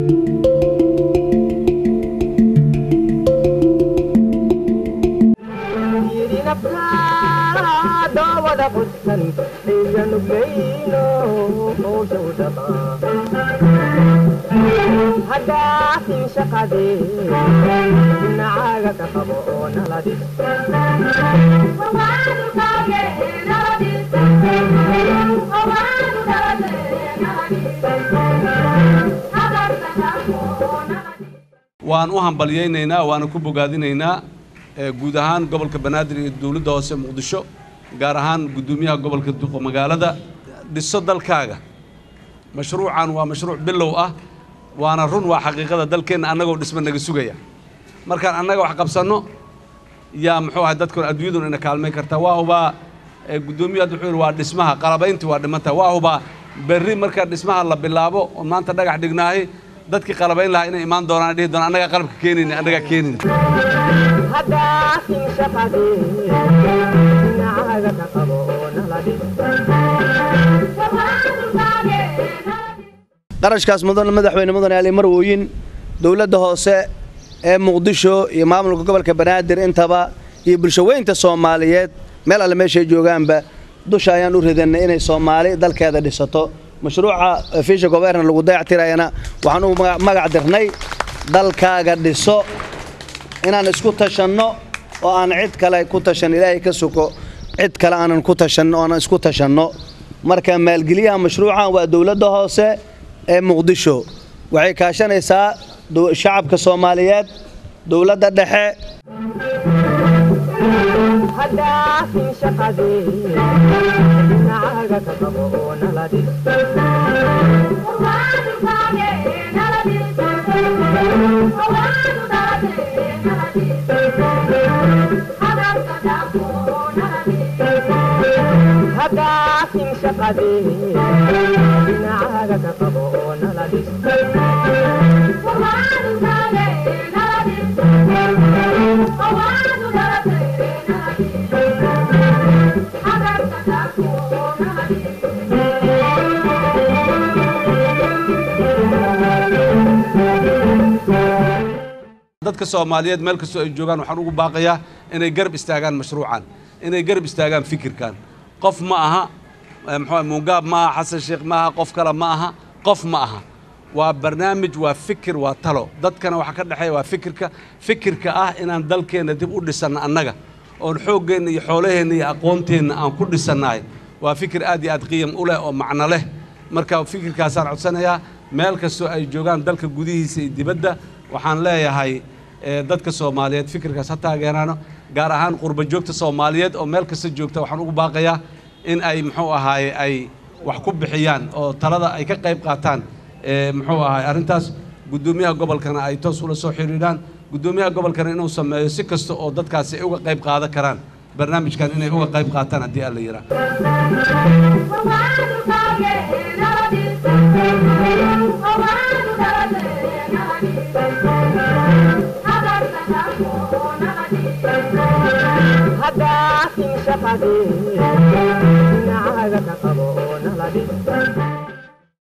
waan u hambalyaynaynaa waana ku bogaadinaynaa guud ahaan gobolka banaadir iyo dowladda hoose muqdisho gaar ahaan guddoomiyaha gobolka duqo magaalada dhiso dalkaaga mashruucan waa mashruuc bilow ah waana run waa xaqiiqada dalkeenna annagoo dhisma naga sugaya markaan annaga wax qabsanno yaa muxuu ahay dadkun adduunyadun ina kaalmayn kartaa waa hubaa guddoomiyu hadda wuxuu yidhi waa dhismaha qalabayntii waa dhimantaha waa hubaa berri marka dhismaha la bilaabo oo maanta dhagax dhignaahay dadkii qalabayn lahaa inay imaan doonaan dhihi doonaan annagaa qalabka keenayna annagaa keenayna qarashkaas mudan madaxweyne mudane ali marwooyin dowladda hoose ee muqdisho iyo maamulka gobolka banaadir intaba iyo bulshaweynta soomaaliyeed meel alle meeshay joogaanba dusha ayaan u ridanay inay soomaali dalkeeda dhisato mashruuca fiisha gobernar lagu dayactirayana waxaan u magac dirnay dalkaaga dhiso inaan isku tashanno oo aan cid kale ku tashan ilaahay ka suko cid kale aanan ku tashanno oonan isku tashanno marka maalgeliyaha mashruucan waa dowladda hoose ee muqdisho waxay kaashanaysaa shacabka soomaaliyeed dowladda dhexe dadka soomaaliyeed meel kastoo ay joogaan waxaan ugu baaqayaa inay garab istaagaan mashruucan inay garab istaagaan fikirkan qof ma aha muxuu mungaab ma aha xasan sheekh ma aha qof kale ma aha qof ma aha waa barnaamij waa fikir waa talo dadkana waxaa ka dhexeeya waa fikirka fikirka ah inaan dalkeenna dib u dhisanno annaga oon xooggeenna iyo xoolaheenna iyo aqoonteenna aan ku dhisannahay waa fikir aad iyo aad qiyam u leh oo macno leh marka fikirkaasaan codsanayaa meel kastoo ay joogaan dalka gudihiisa iyo dibadda waxaan leeyahay dadka soomaaliyeed fikirkaas ha taageeraano gaar ahaan qurba joogta soomaaliyeed oo meel kasta joogta waxaan ugu baaqayaa in ay muxuu ahaaye ay wax ku bixiyaan oo talada ay ka qayb qaataan muxuu ahaay arrintaas guddoomiyaha gobolkana ay toos ula soo xidhiidhaan guddoomiyaha gobolkana inuu sameeyo si kasta oo dadkaasi ay uga qayb qaadan karaan barnaamijkan inay uga qayb qaataan haddii alla yiraa Hada